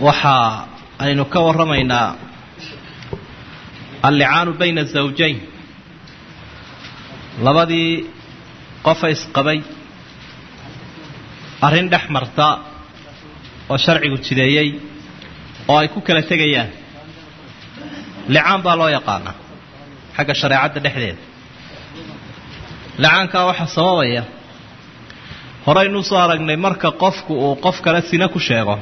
waxa aynu ka warramaynaa allicaanu bayna azawjayn labadii qofa isqabay arrin dhex marta oo sharcigu jideeyey oo ay ku kala tegayaan licaan baa loo yaqaanaa xagga shareecadda dhexdeeda licaankaa waxaa sababaya horeynuu soo aragnay marka qofku uu qof kale sina ku sheego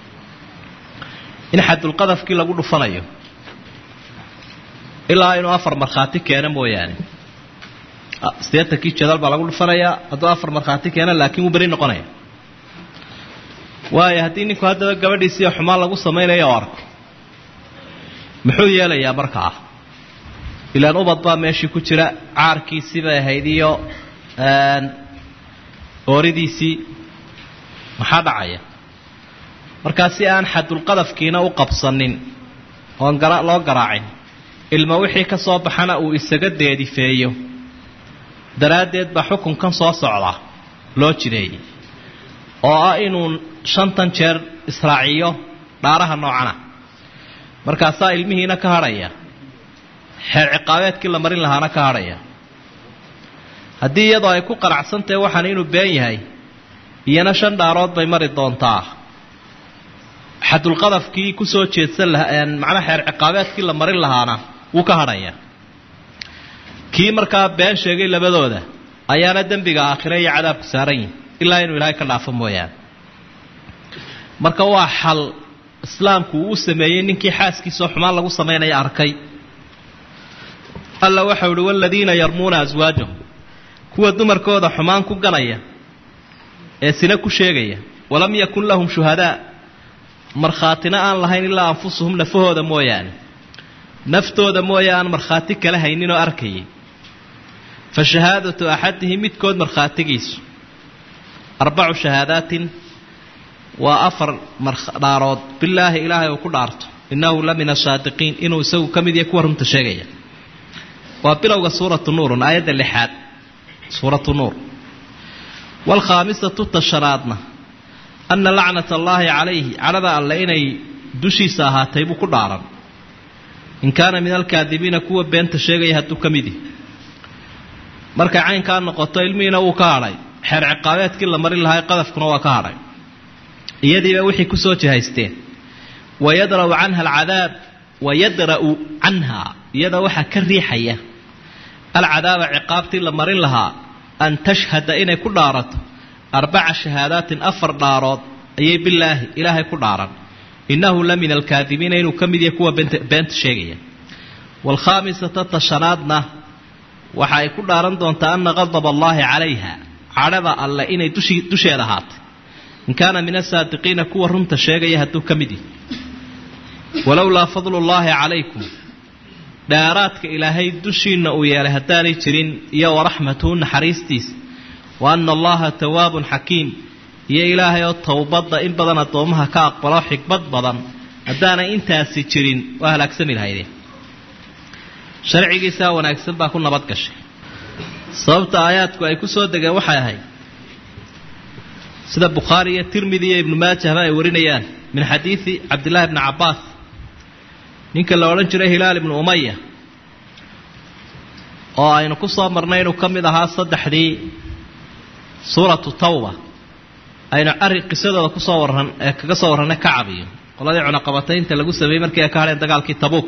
in xadulqadafkii lagu dhufanayo ilaa inuu afar markhaati keeno mooyaane siddeetankii jadal baa lagu dhufanayaa hadduu afar markhaati keeno laakiin wuu beri noqonaya waayo haddii ninku haddaba gabadhiisiiyo xumaan lagu samaynayo oo arko muxuu yeelayaa markaa ilaan ubad baa meeshii ku jira caarkiisii bay ahayd iyo ooridiisii maxaa dhacaya markaa si aan xadulqadafkiina u qabsanin oon loo garaacin ilma wixii ka soo baxana uu isaga deedifeeyo daraaddeed baa xukunkan soo socda loo jideeyey oo ah inuu shantan jeer israaciyo dhaaraha noocana markaasaa ilmihiina ka hadhaya xeer ciqaabeedkii la marin lahaana ka hadhaya haddii iyadoo ay ku qanacsantahe waxaan inuu been yahay iyana shan dhaarood bay mari doontaa xadulqadafkii kusoo jeedsan lahaa macnaa xeer ciqaabeedkii la marin lahaana wuu ka hadhaya kii markaa been sheegay labadooda ayaana dembiga aakhire iyo cadaabku saaran yihin ilaa inuu ilaahay ka dhaafo mooyaane marka waa xal islaamku uu u sameeyey ninkii xaaskiisao xumaan lagu samaynaya arkay alla waxau uhi waladiina yarmuuna aswaajahum kuwa dumarkooda xumaan ku ganaya ee sina ku sheegaya walam yakun lahum shuhadaa markhaatina aan lahayn ilaa anfusuhum nafahooda mooyaane naftooda mooye aan markhaati kala hayninoo arkayay fa shahaadatu axadihim midkood markhaatigiisu arbacu shahaadaatin waa afar dhaarood bilaahi ilaahay uu ku dhaarto innahu la min asaadiqiin inuu isagu ka mid yahay kuwa runta sheegaya waa bilowga suuratu nuurun aayadda lixaad suuratu nuur waalkhaamisatu tashanaadna anna lacnat allaahi calayhi cadhada alle inay dushiisa ahaatay buu ku dhaaran in kaana min alkaadibiina kuwa beenta sheegaya hadduu ka mid yahi markay caynkaa noqoto ilmihiina wuu ka hadhay xeer ciqaabeedkii la marin lahaa qadafkuna waa ka hadhay iyadiiba wixii kusoo jihaysteen wayadra'u canha alcadaab wayadra'u canha iyada waxaa ka riixaya alcadaaba ciqaabtii la marin lahaa an tashhada inay ku dhaarato arbaca shahaadaatin afar dhaarood ayay bilaahi ilaahay ku dhaaran innahu la min alkaadibiina inuu ka mid yahay kuwa beenta sheegaya waalkhaamisata tashanaadna waxa ay ku dhaaran doontaa ana qadab allaahi calayha cadhada alle inay dusheeda ahaatay in kaana min asaadiqiina kuwa runta sheegaya hadduu ka mid yahay walowlaa fadlullaahi calaykum dheeraadka ilaahay dushiinna uu yeelay haddaanay jirin iyo waraxmatuhu naxariistiisa wa ana allaha tawaabun xakiim iyo ilaahay oo towbadda in badan addoommaha ka aqbalo xikmad badan haddaanay intaasi jirin waa halaagsami lahaydeen sharcigiisaa wanaagsan baa ku nabad gashay sababta aayaadku ay ku soo degeen waxay ahayd sida bukhaari iyo tirmidi iyo ibnu maajahba ay warinayaan min xadiidi cabdillahi bni cabbaas ninka la odhan jiray hilaal ibnu umaya oo aynu ku soo marnay inuu ka mid ahaa saddexdii suuratu tawba aynu arrin qisadooda kusoo warran ee kaga soo warrannay kacab iyo qoladii cunaqabataynta lagu sameeyey markii ay ka hadheen dagaalkii tabuuk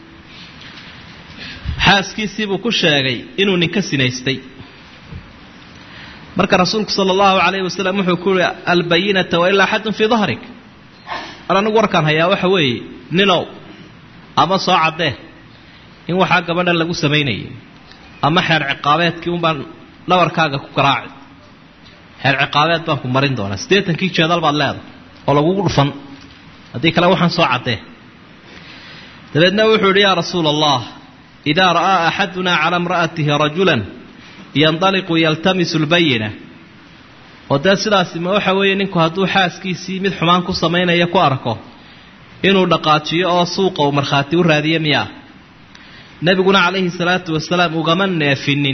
xaaskiisiibuu ku sheegay inuu ninka sinaystay marka rasuulku sala allahu calayhi wasalam wuxuu ku yihi albayinata wailaa xadun fii dahrik ar anigu warkaan hayaa waxa weeye ninow ama soo caddee in waxaa gabadha lagu samaynayay ama xeer ciqaabeedkii unbaan dhabarkaaga ku garaaci xeer ciqaabeed baan ku marin doonaa siddeetankii jeedal baad leedahay oo lagugu dhufan haddii kale waxaan soo caddee dabeedna wuxuu yidhi yaa rasuula allah idaa ra'aa axadunaa cala imra'atihi rajulan yandaliqu yaltamisu lbayina oo dee sidaasi ma waxa weeye ninku hadduu xaaskiisii mid xumaan ku samaynaya ku arko inuu dhaqaajiyo oo suuqa uu markhaati u raadiyo miyaa nebiguna calayhi salaatu wasalaam ugama neefinin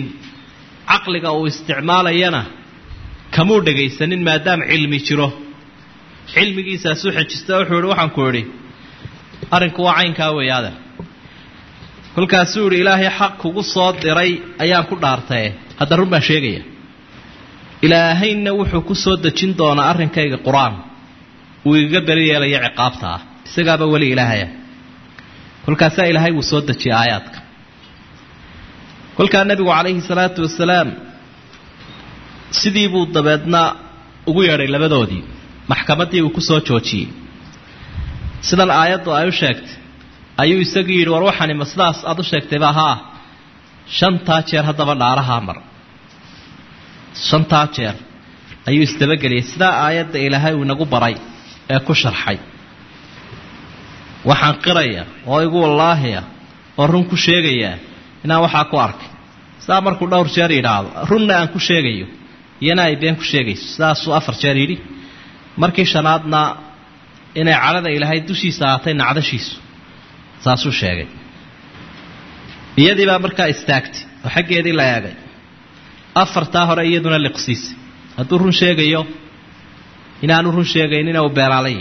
caqliga uu isticmaalayana kamuu dhagaysanin maadaama cilmi jiro cilmigiisaasuu xejista wuxuu ihi waxaan ku idhi arrinku waa caynkaa weeyaada kolkaasuu idhi ilaahay xaq kugu soo diray ayaan ku dhaartae hadda run baan sheegaya ilaahayna wuxuu ku soo dejin doonaa arrinkayga qur-aan uu igaga beri yeelaya ciqaabta ah isagaaba weli ilaahaya kolkaasaa ilaahay wuu soo dejiyay aayaadka kolkaa nebigu calayhi salaatu wasalaam sidii buu dabeedna ugu yeedhay labadoodii maxkamaddii uu ku soo joojiyey sidan aayaddu ay u sheegtay ayuu isagii yidhi war waxani ma sidaas aad u sheegtayba haa shantaa jeer haddaba dhaarahaa mar shantaa jeer ayuu isdabageliyay sidaa aayadda ilaahay uu inagu baray ee ku sharxay waxaan qiraya oo igu wallaahiya oo run ku sheegayaa inaan waxaa ku arkay sidaa markuu dhowr jeer yidhaahdo runna aan ku sheegayo iyana ay been ku sheegayso sidaasuu afar jeer yidhi markii shanaadna inay cadhada ilaahay dushiisa ahaatay nacdashiisu saasuu sheegay iyadii baa markaa istaagtay oo xaggeedii la eegay afartaa hore iyaduna liqsiisay hadduu run sheegayo inaanu run sheegaynina uu beeraalayi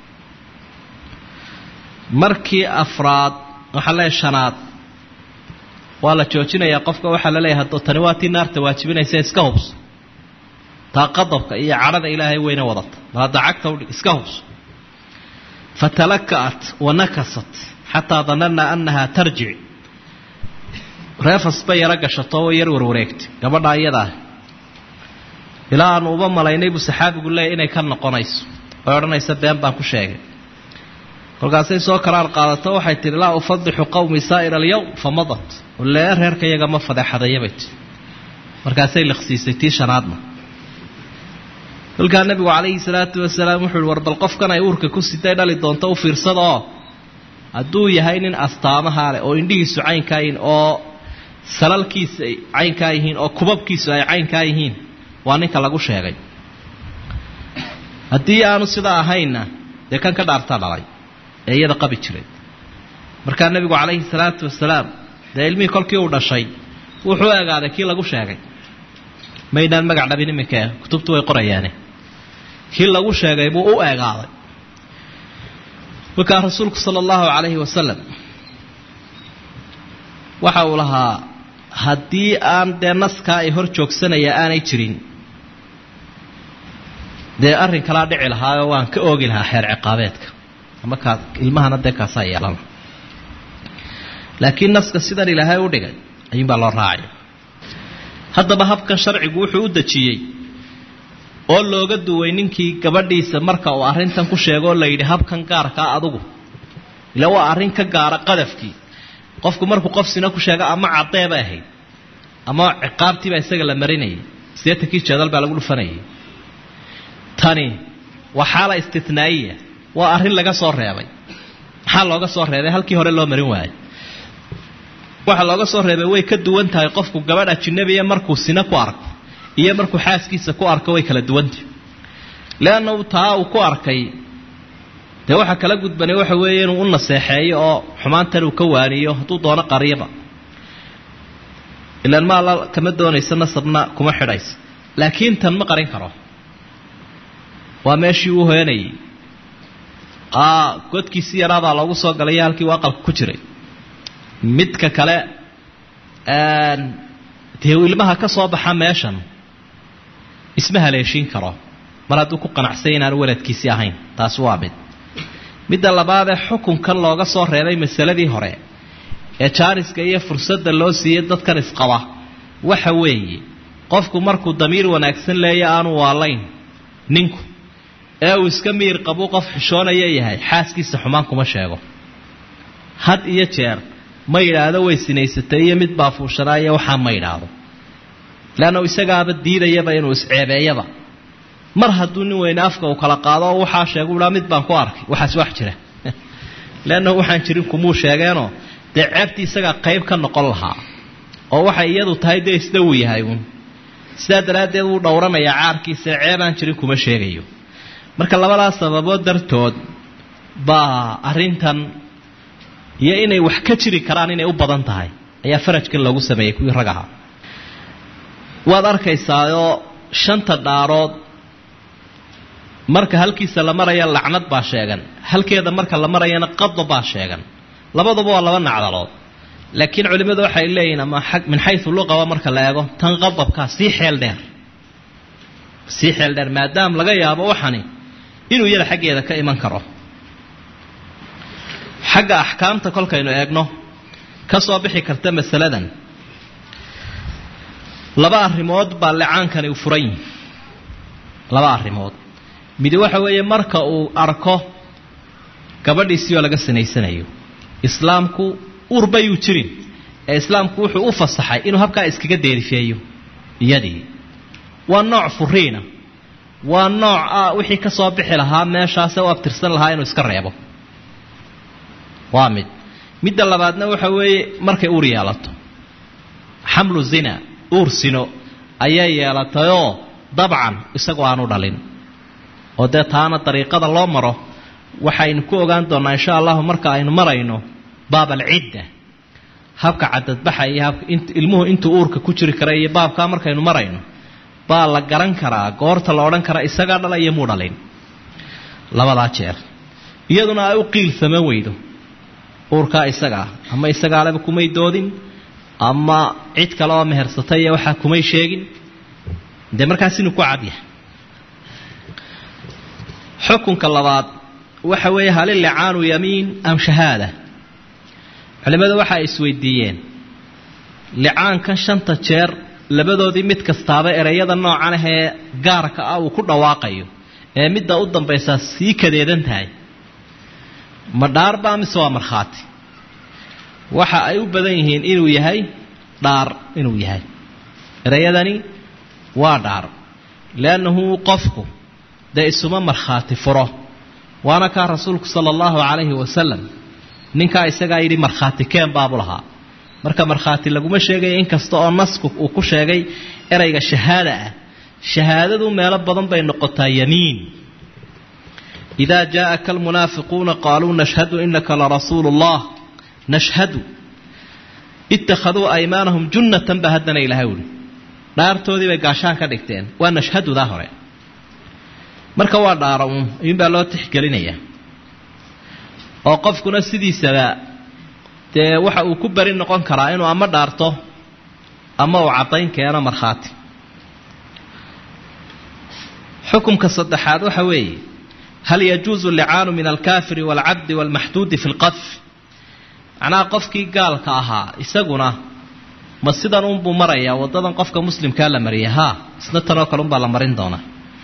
markii afraad waxaa leeyahay shanaad waa la joojinayaa qofka waxaa la leeyahay haddoo tani waa tii naarta waajibinaysa iska hubso taa qadabka iyo cadhada ilaahay weyna wadata mar hadda cagta udhig iska hubso fatalaka'at wa nakasat xataa danana annahaa tarjic reefas bay yaro gashato way yar warwareegtay gabadha iyada ah ilaa aanu uba malaynay buu saxaabigu leeyahy inay ka noqonayso oy odhanaysa been baan ku sheegay kolkaasay soo karaar qaadato waxay tihi laa ufadixu qowmi saa'ira alyowm fa madat lee reerka iyaga ma fadeexadaya bay tii markaasay liqsiisay tii shanaadna kolkaa nebigu calayhi salaatu wasalaam wuxuu ihi war bal qofkan ay uurka ku sitay dhali doonto u fiirsada oo hadduu yahay nin astaamaha leh oo indhihiisu caynkaa yihiin oo salalkiisa ay caynkaa yihiin oo kubabkiisu ay caynkaa yihiin waa ninka lagu sheegay haddii aanu sidaa ahaynna dee kan ka dhaartaa dhalay ee iyada qabi jiray markaa nebigu calayhi salaatu wasalaam dee ilmihii kolkii uu dhashay wuxuu egaaday kii lagu sheegay maydaan magac dhabin iminka kutubtu way qorayaane kii lagu sheegay buu u eegaaday markaa rasuulku sala allahu calayhi wasalam waxa uu lahaa haddii aan dee naskaa ay hor joogsanaya aanay jirin dee arrin kalaa dhici lahaayoo waan ka oogi lahaa xeer ciqaabeedka ama kaa ilmahana dee kaasaa yeelana laakiin naska sidan ilaahay u dhigay ayuunbaa loo raacaya haddaba habkan sharcigu wuxuu u dejiyey oo looga duway ninkii gabadhiisa marka uu arrintan ku sheegoo la yidhi habkan gaarkaa adugu ila waa arrin ka gaara qadafkii qofku markuu qof sina ku sheego ama cadee bay ahayd ama ciqaabtiibaa isaga la marinayay sideetankii jeedal baa lagu dhufanayay tani waa xaala istitnaa'iya waa arrin laga soo reebay maxaa looga soo reebay halkii hore loo marin waayay waxa looga soo reebay way ka duwan tahay qofku gabadh ajinabiya markuu sina ku arko iyo markuu xaaskiisa ku arko way kala duwantahy leanna taa uu ku arkay dee waxa kala gudbanay waxa weeye inuu u naseexeeyo oo xumaantan uu ka waaniyo hadduu doono qariyaba ilaan ma alla kama doonayso nasabna kuma xidhayso laakiin tan ma qarin karo waa meeshii uu heenayay godkiisi yaraabaa loogu soo galay halkii uu aqalka ku jiray midka kale dee ilmaha ka soo baxa meeshan isma haleeshiin karo mar hadduu ku qanacsay inaanu waladkiisii ahayn taasi waa mid midda labaadee xukunkan looga soo reebay masaladii hore ee jaaniska iyo fursadda loo siiyey dadkan isqaba waxa weeye qofku markuu damiir wanaagsan leeya aanu waalayn ninku ee uu iska miir qabuu qof xishoonaya yahay xaaskiisa xumaan kuma sheego had iyo jeer ma yidhaahdo way sinaysatay iyo mid baa fuushanaaya waxaa ma yidhaahdo leanna isagaaba diidayaba inuu isceebeeyaba mar hadduu nin weyne afka uu kala qaado oo waxaa sheegu dhaa mid baan ku arkay waxaas wax jira leanna waxaan jirin kumuu sheegeenoo dee ceebtii isagaa qayb ka noqon lahaa oo waxay iyadu tahay dee isla uu yahay uun sidaa daraaddeed wuu dhowranayaa caarkiisa ceebaan jirin kuma sheegayo marka labadaas sababood dartood baa arrintan iyo inay wax ka jiri karaan inay u badan tahay ayaa farajkan loogu sameeyey kuwii rag ahaa waad arkaysaayoo shanta dhaarood marka halkiisa la maraya lacnad baa sheegan halkeeda marka la marayana qadab baa sheegan labaduba waa laba nacdalood laakiin culimmadu waxay leeyihiin ama min xayu luqaba marka la eego tan qadabkaa sii xeel dheer sii xeel dheer maadaama laga yaabo waxani inuu iyada xaggeeda ka iman karo xagga axkaamta kolkaynu eegno ka soo bixi karta masaladan laba arrimood baa licaankani u furan yihi laba arrimood midi waxa weeye marka uu arko gabadhiisii oo laga sinaysanayo islaamku urbayuu jirin ee islaamku wuxuu u fasaxay inuu habkaa iskaga deerifeeyo iyadii waa nooc furiina waa nooc ah wixii ka soo bixi lahaa meeshaase u abtirsan lahaa inuu iska reebo waa mid midda labaadna waxa weeye markay uur yeelato xamlu zina uur sino ayay yeelatayoo dabcan isagoo aanu dhalin oo dee taana dariiqada loo maro waxaynu ku ogaan doonnaa insha allahu marka aynu marayno baab alcidda habka cadadbaxa iyo habka ilmuhu intuu uurka ku jiri kara iyo baabkaa markaynu marayno baa la garan karaa goorta la odhan karaa isagaa dhala iyo muu dhalin labadaa jeer iyaduna ay u qiilsama weydo uurkaa isagaa ama isagaaleba kumay doodin ama cid kale oo mehersatay iyo waxaa kumay sheegin dee markaas inuu ku cadyahay xukunka labaad waxa weeye hali licaanu yamiin am shahaada culimmadu waxa ay isweydiiyeen licaankan shanta jeer labadoodii mid kastaaba ereyada noocan ah ee gaarka ah uu ku dhawaaqayo ee midda u dambaysaa sii kadeedan tahay ma dhaarbaa mise waa markhaati waxa ay u badan yihiin inuu yahay dhaar inuu yahay ereyadani waa dhaar liannahu qofku dee isuma markhaati furo waana kaa rasuulku sala allahu calayhi wasalam ninkaa isagaa yidhi markhaati keen baabu lahaa marka markhaati laguma sheegaya inkasta oo nasku uu ku sheegay ereyga shahaada ah shahaadadu meelo badan bay noqotaa yamiin idaa jaaaka almunaafiquuna qaaluu nashhadu inaka larasuulu llah nashhadu ittakhaduu aymaanahum junnatan ba haddana ilahay uhi dhaartoodii bay gaashaan ka dhigteen waa nashhadudaa hore marka waa dhaara uun ayuunbaa loo tixgelinayaa oo qofkuna sidiisaba dee waxa uu ku beri noqon karaa inuu ama dhaarto ama uu caddayn keeno markhaati xukumka saddexaad waxa weeye hal yajuusu licaanu min alkaafiri waalcabdi waalmaxduudi fi lqadf macnaha qofkii gaalka ahaa isaguna ma sidan unbuu marayaa waddadan qofka muslimkaa la mariya haa isna tanoo kale unbaa la marin doonaa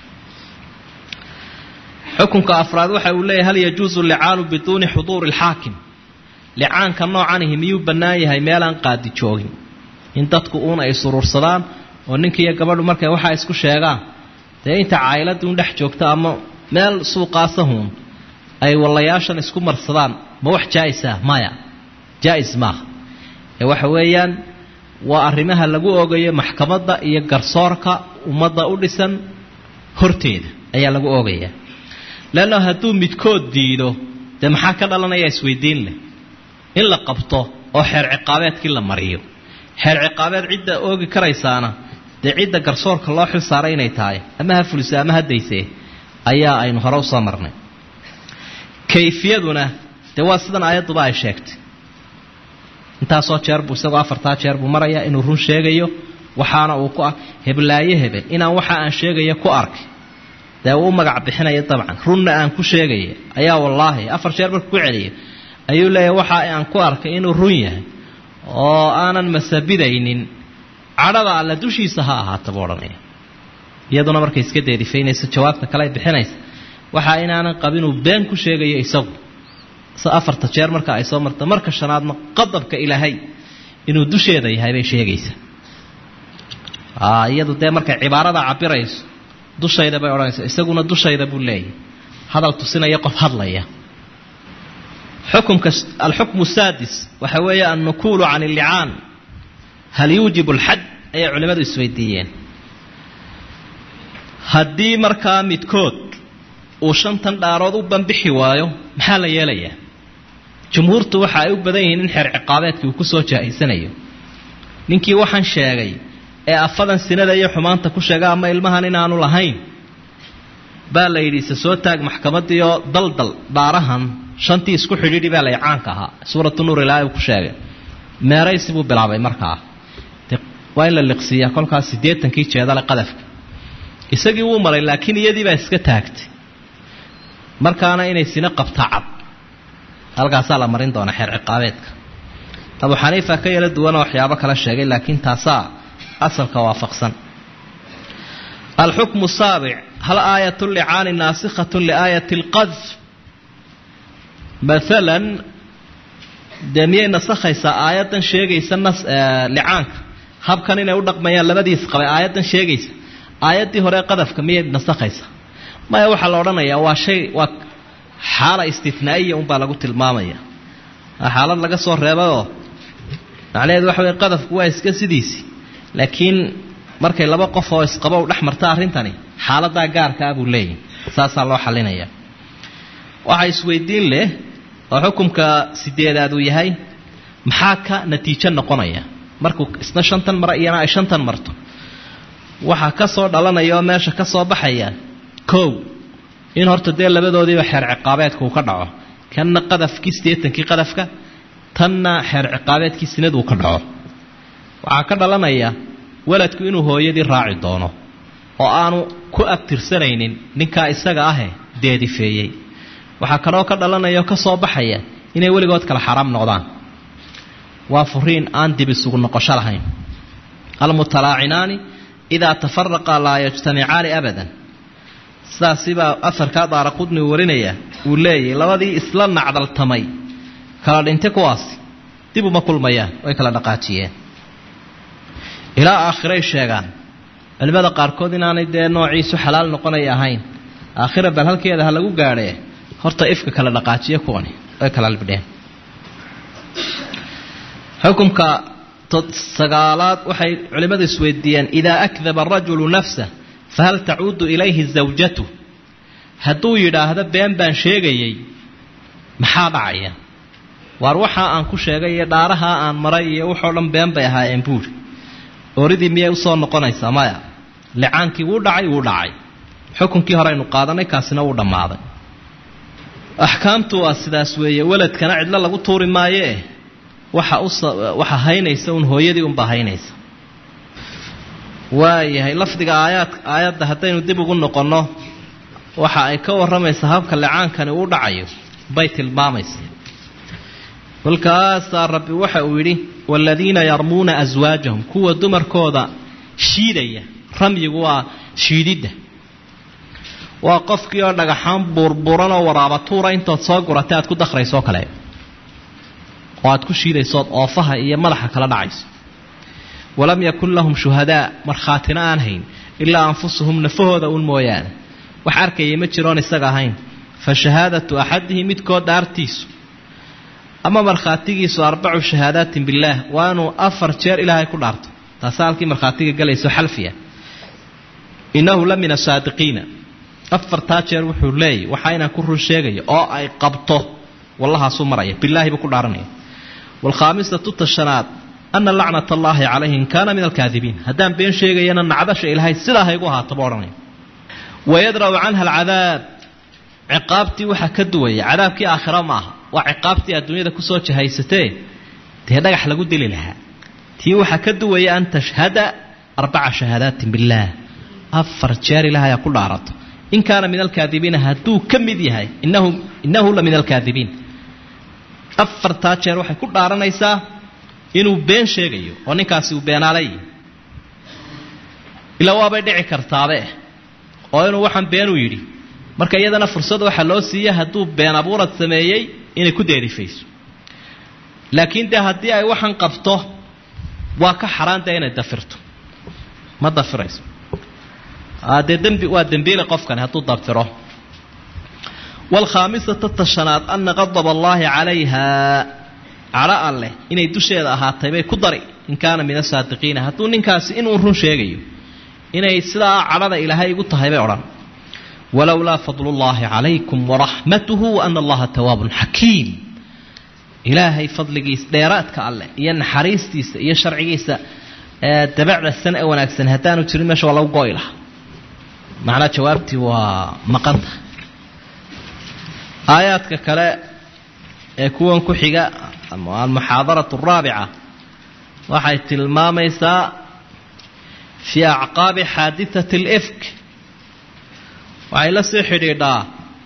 xukunka afraad waxa uu leeyahy hal yajuusu licaanu biduuni xuduuri alxaakim licaanka noocanihi miyuu bannaan yahay meelaan qaadi joogin in dadku uun ay suruursadaan oo ninkiiyo gabadhu markay waxaa isku sheegaan dee inta caayiladii un dhex joogta ama meel suuqaasahuun ay wallayaashan isku marsadaan ma wax jaa-isa maya jaa-is maaha ee waxa weeyaan waa arrimaha lagu ogayo maxkamadda iyo garsoorka ummadda u dhisan horteeda ayaa lagu ogayaa leanna hadduu midkood diido dee maxaa ka dhalanaya isweydiin leh in la qabto oo xeer ciqaabeedkii la mariyo xeer ciqaabeed cidda oogi karaysaana dee cidda garsoorka loo xil saaray inay tahay ama ha fulise ama ha daysee ayaa aynu hore usoo marnay kayfiyaduna dee waa sidan aayadduba ay sheegtay intaasoo jeer buu isagoo afartaa jeer buu marayaa inuu run sheegayo waxaana uu ku heblaayo hebel inaan waxa aan sheegayo ku arkay dee uu u magac bixinaya dabcan runna aan ku sheegaya ayaa wallaahi afar jeer markuu ku celiyo ayuu leeyahay waxa aan ku arkay inuu run yahay oo aanan masabidaynin cadhada alle dushiisa ha ahaata buu odhanaya iyaduna markay iska deerifaynayso jawaabta kale ay bixinaysa waxa inaanan qabinuu been ku sheegayo isagu se afarta jeer marka ay soo marta marka shanaadna qadabka ilaahay inuu dusheeda yahay bay sheegaysaa iyadu dee markay cibaarada cabirayso dushayda bay odhanaysa isaguna dushayda buu leeyahy hadal tusinaya qof hadlaya xukumka alxukmu saadis waxa weeye annukuulu can illicaan hal yuujibu alxad ayay culimmadu isweydiiyeen haddii markaa midkood uu shantan dhaarood u banbixi waayo maxaa la yeelayaa jumhuurtu waxa ay u badan yihiin in xeer ciqaabeedkii uu kusoo jaa-isanayo ninkii waxaan sheegay ee afadan sinada iyo xumaanta ku sheega ama ilmahan inaanu lahayn baa la yidhi se soo taag maxkamadiioo daldal dhaarahan shantii isku xidhiidhi baa la caanka ahaa suuratu nuur ilaahay uu ku sheegay meeraysi buu bilaabay markaa waa in la liqsiiyaa kolkaas siddeetankii jeedale qadafka isagii wuu maray laakiin iyadii baa iska taagtay markaana inay sina qabta cad halkaasaa la marin doona xeer ciqaabeedka abu xaniifa ka yala duwanoo waxyaabo kala sheegay laakiin taasaa asalka waafaqsan alxukmu saabic hal aayat licaani naasikhat liaayat lqadf maalan dee miyay nasakhaysaa aayaddan sheegaysa nas licaanka habkan inay u dhaqmayaan labadiis qabay aayaddan sheegaysa aayaddii hore qadafka miyay nasakhaysaa maya waxaa la odhanayaa waa shay waa xaala istinaa'iya unbaa lagu tilmaamaya waa xaalad laga soo reebayoo macnaheedu waxa wey qadafku waa iska sidiisii laakiin markay laba qof oo isqabo u dhex marta arrintani xaaladaa gaarka ah buu leeyahy saasaa loo xalinaya waxaa isweydiin leh oo xukumka sideedaad uu yahay maxaa ka natiijo noqonaya markuu isna shantan mara iyana ay shantan marto waxaa ka soo dhalanaya oo meesha ka soo baxaya kow in horta dee labadoodiiba xeer ciqaabeedka uu ka dhaco kanna qadafkii siddeetankii qadafka tanna xeer ciqaabeedkii sinaduu ka dhaco waxaa ka dhalanaya waladku inuu hooyadii raaci doono oo aanu ku abtirsanaynin ninkaa isaga ahe deedifeeyey waxaa kaloo ka dhalanaya oo ka soo baxaya inay weligood kale xaraam noqdaan waa furiin aan dib isugu noqosho lahayn almutalaacinaani idaa tafaraqa laa yajtamicaani abadan sidaasibaa afarkaa daara qudni uu warinaya uu leeyahy labadii isla nacdaltamay kala dhintay kuwaasi dib uma kulmayaan way kala dhaqaajiyeen ilaa aakhiray sheegaan culimmada qaarkood inaanay dee noociisu xalaal noqonay ahayn aakhira bal halkeeda ha lagu gaadhee horta ifka kala dhaqaajiya kuwani way kala libdheen xukumka sagaalaad waxay culimmadu isweydiiyeen idaa akdaba arajulu nafsah fahal tacuudu ilayhi zawjatu hadduu yidhaahdo been baan sheegayay maxaa dhacaya waar waxaa aan ku sheegay iyo dhaarahaa aan maray iyo waxoo dhan been bay ahaayeen buuri ooridii miyay usoo noqonaysaa maya licaankii wuu dhacay wuu dhacay xukunkii hore aynu qaadanay kaasina wuu dhammaaday axkaamtu waa sidaas weeye weladkana cidlo lagu tuuri maayee waxa waxa haynaysa un hooyadii unbaa haynaysa waayahay lafdiga aayaad aayadda haddaynu dib ugu noqonno waxa ay ka warramaysaa habka licaankani uu dhacayo bay tilmaamaysa kolkaasaa rabbi waxa uu yidhi waaladiina yarmuuna aswaajahum kuwa dumarkooda shiidaya ramyigu waa shiididda waa qofkii oo dhagaxaan buurbuuran oo waraabatuura intood soo guratay aad ku dakhraysoo kale oo aad ku shiidaysood oofaha iyo madaxa kala dhacayso walam yakun lahum shuhadaa markhaatina aan hayn ilaa anfusuhum nafahooda un mooyaane wax arkayay ma jiroon isaga ahayn fa shahaadatu axadihi midkood dhaartiisu ama markhaatigiisu arbacu shahaadaatin billaah waa inuu afar jeer ilaahay ku dhaarto taasa halkii markhaatiga galayso xalfiya innahu la min asaadiqiina afartaa jeer wuxuu leeyay waxaa inaan ku run sheegayo oo ay qabto wallahaasuu maraya bilaahi buu ku dhaaranaya waalkhaamisatu tashanaad ana lacnat allaahi calayhi in kaana min alkaadibiin haddaan been sheegayana nacdasha ilaahay sidaa haygu ahaataba odhanaya wayadra'u canha alcadaab ciqaabtii waxaa ka duwaya cadaabkii aakhira ma aha waa ciqaabtii adduunyada kusoo jahaysatee dee dhagax lagu dili lahaa tii waxaa ka duwaya an tashhada arbaca shahaadaatin billaah afar jeer ilaahay ha ku dhaarato in kaana min alkaadibiina hadduu ka mid yahay inahu innahu la min alkaadibiin afartaa jeer waxay ku dhaaranaysaa inuu been sheegayo oo ninkaasi uu beenaalay ilaa waabay dhici kartaabe oo inuu waxaan beenuu yidhi marka iyadana fursad waxaa loo siiya hadduu been abuurad sameeyey inay ku deerifayso laakiin dee haddii ay waxaan qabto waa ka xaraan dee inay dafirto ma dafirayso dee dembi waa dembiile qofkani hadduu dafiro waalkhaamisata tashanaad ana qadaba allaahi calayha cadho alleh inay dusheeda ahaatay bay ku dari in kaana min asaadiqiina hadduu ninkaasi inuu run sheegayo inay sidaa cadhada ilaahay igu tahay bay odhan walowlaa fadlullaahi calaykum waraxmatuhu waana allaha tawaabun xakiim ilaahay fadligiisa dheeraadka alleh iyo naxariistiisa iyo sharcigiisa dabacda san ee wanaagsan haddaanu jirin meesha waa lagu go'i lahaa macnaa jawaabtii waa maqanta aayaadka kale ee kuwan ku xiga almuxaadaratu araabica waxay tilmaamaysaa fii acqaabi xaadithati alifk waxay la sii xidhiidhaa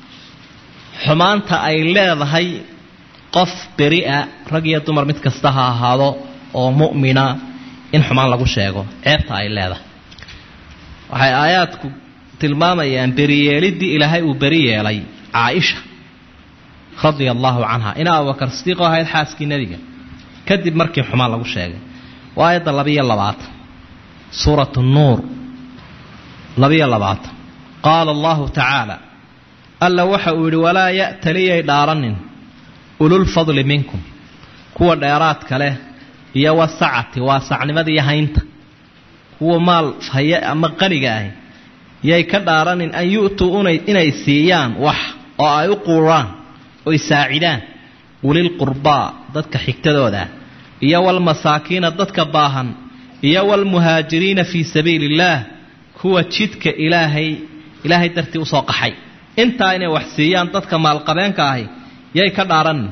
xumaanta ay leedahay qof beri-a rag iyo dumar mid kasta ha ahaado oo mu'mina in xumaan lagu sheego ceebta ay leedahay waxay aayaadku tilmaamayaan beriyeeliddii ilaahay uu beri yeelay caaisha radia allaahu canha ina abubakar sidiiqoo ahayd xaaskii nebiga kadib markii xumaan lagu sheegay waa aayadda labiyo labaatan suuratu nuur labiyo labaatan qaala allahu tacaala alla waxa uu yidhi walaa ya'taliyay dhaaranin ululfadli minkum kuwa dheeraadka leh iyo wasacati waa sacnimadiiyo haynta kuwa maal haye ama qaniga ahi yay ka dhaaranin an yu'tuu inay siiyaan wax oo ay u quuraan oy saacidaan ulilqurbaa dadka xigtadooda iyo walmasaakiina dadka baahan iyo walmuhaajiriina fii sabiili illaah kuwa jidka ilaahay ilaahay dartii usoo qaxay intaa inay wax siiyaan dadka maalqabeenka ahi yay ka dhaaranin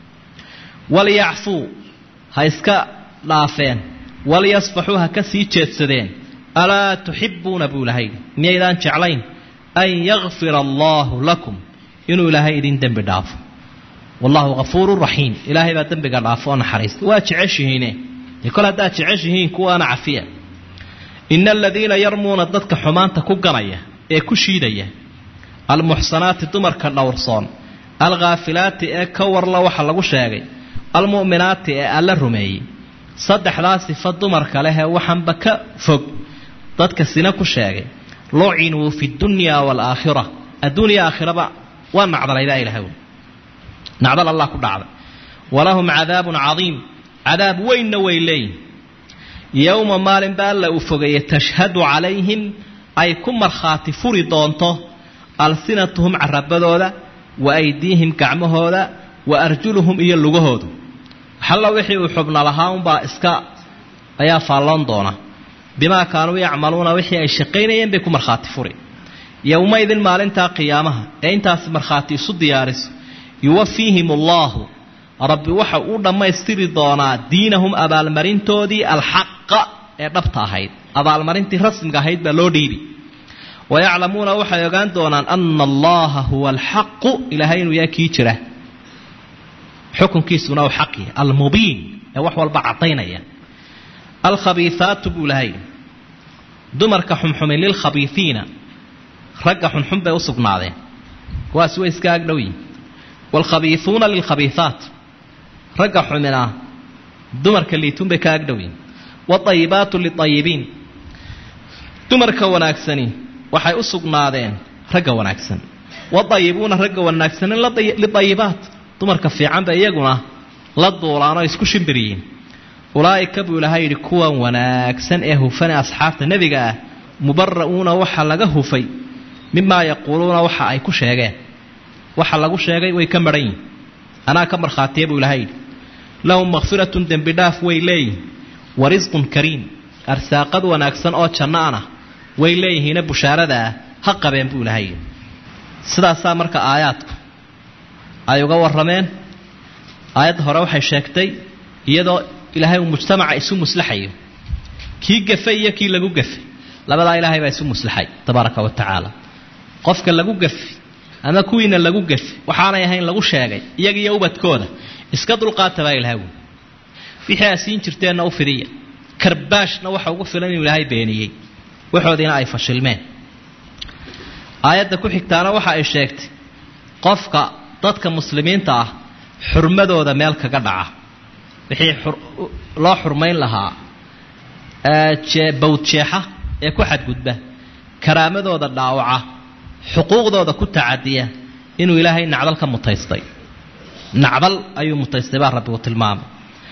walyacfuu ha iska dhaafeen walyasfaxuu ha ka sii jeedsadeen alaa tuxibbuuna buu ilahay miyaydaan jeclayn an yakfira allaahu lakum inuu ilaahay idin dembi dhaafo wallahu hafuurun raxiim ilaahay baa dembiga dhaafo oo naxariista waa jeceshihiine dee kol haddaad jeceshihiin kuwaana cafiya ina aladiina yarmuuna dadka xumaanta ku ganaya ee ku shiidaya almuxsanaati dumarka dhowrsoon alkhaafilaati ee ka warla waxa lagu sheegay almu'minaati ee alla rumeeyey saddexdaa sifa dumarka lehee waxaanba ka fog dadka sina ku sheegay lucinuu fi dunya waalaakhira adduuniya aakhiraba waa nacdalaydaa ilahay nacdal allah ku dhacday walahum cadaabun cadiim cadaab weynna way leeyihin yowma maalinba alla uu fogeeye tashhadu calayhim ay ku markhaati furi doonto alsinatuhum carabadooda wa aydiihim gacmahooda wa arjuluhum iyo lugahoodu waxalla wixii uu xubna lahaa unbaa iska ayaa faalloon doona bimaa kaanuu yacmaluuna wixii ay shaqaynayeen bay ku markhaati furi yowmaydin maalintaa qiyaamaha ee intaasi markhaati isu diyaariso yuwafiihim allaahu rabbi waxa uu dhammaystiri doonaa diinahum abaalmarintoodii alxaqa ee dhabta ahayd abaalmarintii rasmiga ahayd baa loo dhiibi wayaclamuuna waxay ogaan doonaan ana allaha huwa alxaqu ilaahay inuu yahay kii jira xukunkiisuna uu xaq yahay almubiin ee wax walba caddaynaya alkhabiihaatu buu lahay dumarka xumxumin lilkhabiiiina ragga xunxun bay u sugnaadeen kuwaasi way iska agdhow yihin waalkhabiiuuna lilkhabiihaat ragga xumina dumarka liituun bay ka agdhow yihin waطayibaatu liطayibiin dumarka wanaagsani waxay u sugnaadeen ragga wanaagsan wadayibuuna ragga wanaagsanin liayibaat dumarka fiicanba iyaguna la duulaanoo isku shimbiriyiin ulaa'ika buu ilahay yidhi kuwan wanaagsan ee hufane asxaabta nebiga ah mubara'uuna waxa laga hufay mimaa yaquuluuna waxa ay ku sheegeen waxa lagu sheegay way ka maran yihin anaa ka markhaatiya buu ilahay yidhi lahum makfiratun dembi dhaaf way leeyihin wa risqun kariim arsaaqad wanaagsan oo janno ana way leeyihiine bushaarada ah ha qabeen buu ilahay yidhi sidaasaa marka aayaadku ay uga warrameen aayadda hore waxay sheegtay iyadoo ilaahay uu mujtamaca isu muslaxayo kii gafay iyo kii lagu gafay labadaa ilaahay baa isu muslaxay tabaaraka wa tacaala qofka lagu gafi ama kuwiina lagu gafi waxaanay ahayn lagu sheegay iyaga iyo ubadkooda iska dulqaata baa ilahay wy wixii aa siin jirteenna u fidiya karbaashna waxa ugu filan inuu ilaahay beeniyey waxoodiina ay fashilmeen aayadda ku xigtaana waxa ay sheegtay qofka dadka muslimiinta ah xurmadooda meel kaga dhaca wixii loo xurmayn lahaa bawdjeexa ee ku xadgudba karaamadooda dhaawaca xuquuqdooda ku tacadiya inuu ilaahay nacdal ka mutaystay nacdal ayuu mutaystay baa rabbigu tilmaamay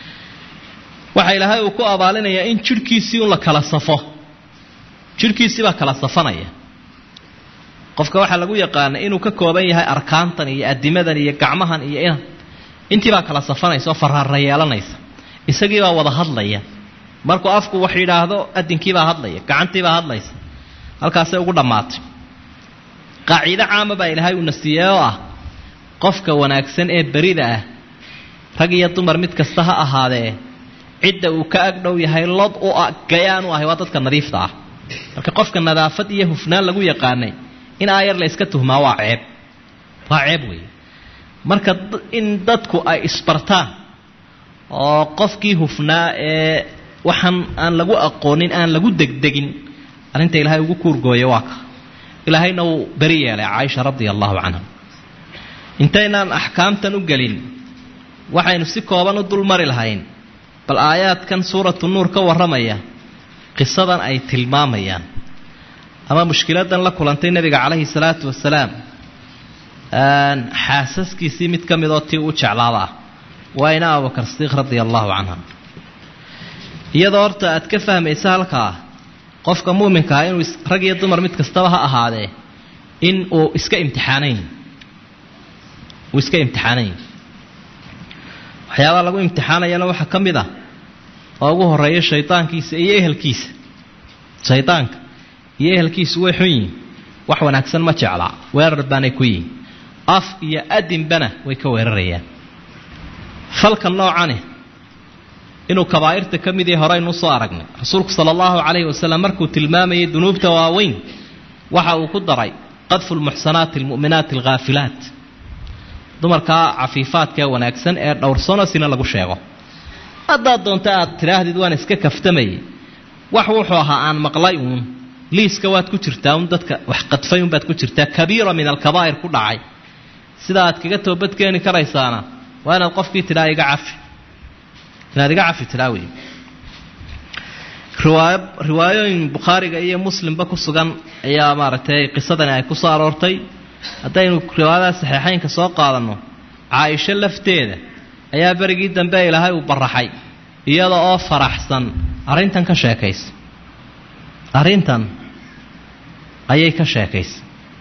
waxa ilaahay uu ku abaalinayaa in jidhkiisii un la kala safo jidhkiisii baa kala safanaya qofka waxaa lagu yaqaana inuu ka kooban yahay arkaantan iyo adimadan iyo gacmahan iyo inan intii baa kala safanaysa oo faraara yeelanaysa isagii baa wada hadlaya markuu afku wax yidhaahdo adinkiibaa hadlaya gacantiibaa hadlaysa halkaasay ugu dhammaatay qaaciido caama baa ilaahay uuna siiyey oo ah qofka wanaagsan ee berida ah rag iyo dumar mid kasta ha ahaadee cidda uu ka agdhow yahay lod u gayaan u ahay waa dadka nadiifta ah marka qofka nadaafad iyo hufnaan lagu yaqaanay in aayar la iska tuhmaa waa ceeb waa ceeb weeye marka in dadku ay isbartaan oo qofkii hufnaa ee waxaan aan lagu aqoonin aan lagu degdegin arrinta ilaahay ugu kuurgooya waa ka ilaahayna uu beri yeelay caaisha radia allahu canha intaynaan axkaamtan u gelin waxaynu si kooban u dulmari lahayn bal aayaadkan suuratu nuur ka warramaya qisadan ay tilmaamayaan ama mushkiladan la kulantay nebiga calayhi salaatu wasalaam xaasaskiisii mid ka midoo tii u jeclaada ah waa ina abubakar sidiiq radia allahu canha iyadoo horta aad ka fahmaysa halkaa qofka muuminka ah inuu rag iyo dumar mid kastaba ha ahaadee in uu iska imtixaanayn uu iska imtixaanayn waxyaabaha lagu imtixaanayana waxaa ka mid ah oo ugu horeeya shaydaankiisa iyo ehelkiisa shaydaanka iyo ehelkiisu way xun yihin wax wanaagsan ma jeclaa weerar baanay ku yihin af iyo adinbana way ka weerarayaan falka noocani inuu kabaa'irta ka mid yahay horeaynu usoo aragnay rasuulku sala allahu calayhi wasalam markuu tilmaamayay dunuubta waaweyn waxa uu ku daray qadfu lmuxsanaati almu'minaati alghaafilaat dumarkaa cafiifaadka ee wanaagsan ee dhowrsano sina lagu sheego haddaad doonto aad tidhaahdid waan iska kaftamayay wax wuxuu ahaa aan maqlay uun liiska waad ku jirtaa un dadka wax qadfay unbaad ku jirtaa kabiira min alkabaa'ir ku dhacay sida aad kaga toobadkeeni karaysaana waa inaad qofkii tidhaa iga cafi inaad iga cafi tidhaa wey riwaay riwaayooyin bukhaariga iyo muslimba ku sugan ayaa maaragtay qisadani ay ku soo aroortay haddaynu riwaayadaha saxiixaynka soo qaadanno caaisho lafteeda ayaa berigii dambe ilaahay uu baraxay iyada oo faraxsan arrintan ka sheekaysa arrintan ayay ka sheekaysa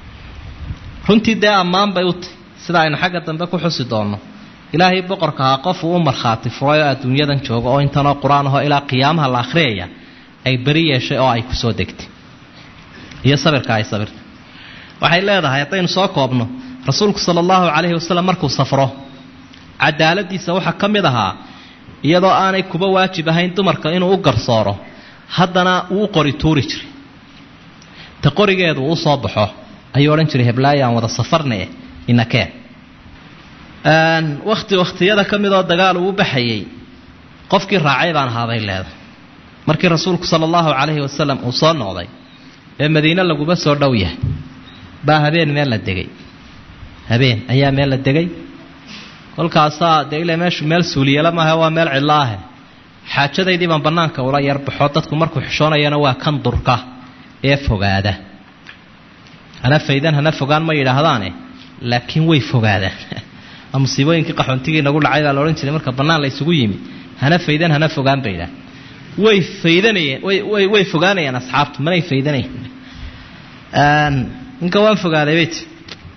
runtii dee ammaan bay u tahy sida aynu xagga dambe ku xusi doonno ilaahay boqorka ahaa qof uu u markhaati furay oo adduunyadan jooga oo intanoo qur-aan ahoo ilaa qiyaamaha la akhriyaya ay beri yeeshay oo ay kusoo degtay iyo sabirka ay sabirta waxay leedahay haddaynu soo koobno rasuulku sala allahu calayhi wasalam markuu safro cadaaladiisa waxaa ka mid ahaa iyadoo aanay kuba waajib ahayn dumarka inuu u garsooro haddana uu u qori tuuri jiray ta qorigeedu uu soo baxo ayuu odhan jiray heblaayo aan wada safarnae inakee wakhti wakhtiyada ka midoo dagaal uu u baxayey qofkii raacay baan ahaabay leedahay markii rasuulku sala allahu calayhi wasalam uu soo noqday ee madiine laguba soo dhow yahay baa habeen meel la degay habeen ayaa meel la degay kolkaasaa dee ila meeshu meel suuliyala maaha waa meel cidlo ahe xaajadaydii baan bannaanka ula yarbaxo dadku markuu xishoonayana waa kan durka ee fogaada hana faydan hana fogaan ma yidhaahdaane laakiin way fogaadaan musiibooyinkii qaxoontigii nagu dhacay baa la odhan jiray marka bannaan la isugu yimi hana faydan hana fogaan bay idhaah way faydanayeen way way way fogaanayaan asxaabtu manay faydanayn ninka waan fogaaday bay ti